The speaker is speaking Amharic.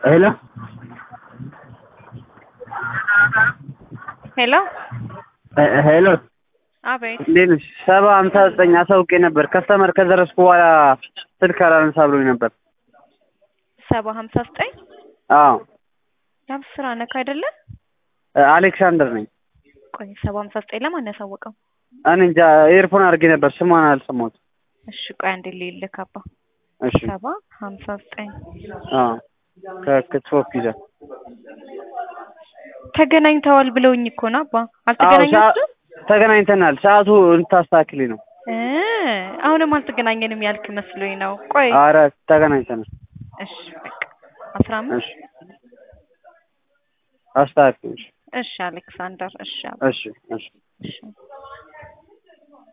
ሄሎ ሄሎ ሄ- ሄሎ አቤት እንዴት ነሽ? ሰባ ሀምሳ ዘጠኝ አሳውቄ ነበር። ከስተመር ከደረስኩ በኋላ ስልክ አላነሳ ብሎኝ ነበር። ሰባ ሀምሳ ዘጠኝ አዎ የአብስራ ነክ አይደለ? አሌክሳንደር ነኝ። ቆይ ሰባ ሀምሳ ዘጠኝ ለማን ያሳወቀው? እኔ እንጃ ኤርፎን አድርጌ ነበር ስሟን አልሰማሁትም። እሺ ቆይ አንዴ ልልክ አባ እሺ ሰባ ሀምሳ ዘጠኝ አዎ ከክትፎ ፒዛ ተገናኝተዋል ብለውኝ እኮ ነው አባ አዎ አልተገናኛችሁም? ተገናኝተናል። ሰዓቱ እንታስተካክሊ ነው። እ አሁንም አልተገናኘንም ያልክ መስሎኝ ነው። ቆይ አረ ተገናኝተናል። እሺ በቃ አስራ አምስት እሺ አስተካክሊ። እሺ አሌክሳንደር እሺ አባ እሺ እሺ እሺ